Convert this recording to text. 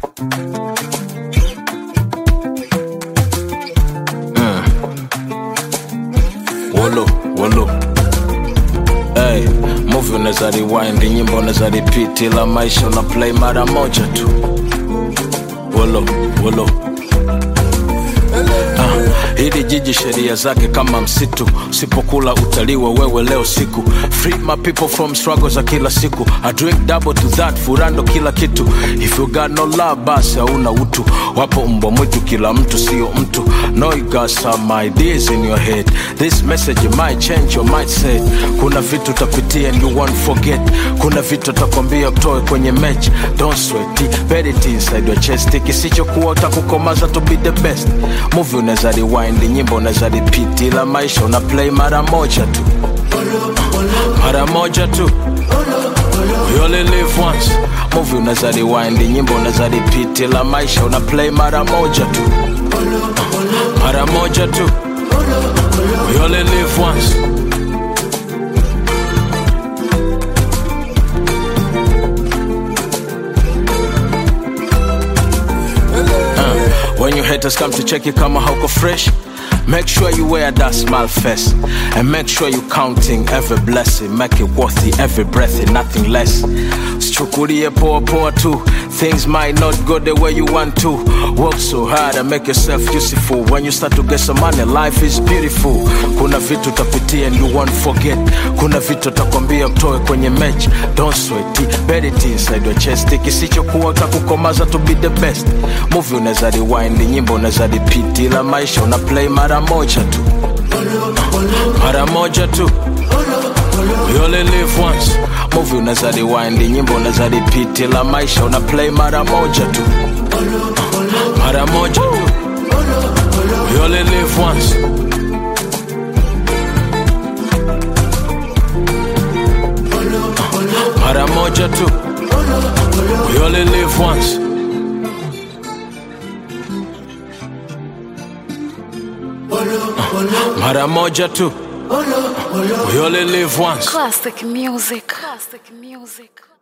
Wolo, wolo. Hey, movie unaweza rewind, nyimbo unaweza repeat, ila maisha una play mara moja tu. Wolo, wolo. Ah, hili jiji sheria zake kama msitu, usipokula utaliwa wewe leo siku. Free my people from struggle za kila siku. I drink double to that, furando kila kitu. If you got no love, basi hauna utu. Wapo mbwa mwitu, kila mtu sio mtu. No, you got some ideas in your head. This message might change your mindset. Kuna vitu utapitia and you won't forget. Kuna vitu utakwambia utoe kwenye match. Don't sweat it, bet it inside your chest. Kisichokuwa utakukomaza to be the best. Movie unaweza rewind, nyimbo unaweza repeat, ila maisha una play mara moja tu, mara moja tu. We only live once. Movie unaweza rewind, nyimbo unaweza repeat, ila maisha una play mara moja tu, mara moja tu. We only live once. When your haters come to check you kama hauko fresh Make sure you wear that smile first And make sure you counting every blessing Make it worthy every breath and nothing less Sichukulie poa poa tu Things might not go the way you want to Work so hard and make yourself useful When you start to get some money, life is beautiful Kuna vitu utapitia and you won't forget Kuna vitu utakwambia utoe kwenye match Don't sweat it, bet it inside your chest Kisichokuwa utakukomaza to be the best Movie unaweza rewind, nyimbo unaweza repeat Ila maisha una play mara moja tu Mara moja tu We only live once Movie unaweza rewind, nyimbo unaweza repeat Ila maisha una play mara moja tu Mara moja tu We only live once Mara moja tu We only live once Mara moja tu We only live once Classic music. Classic music.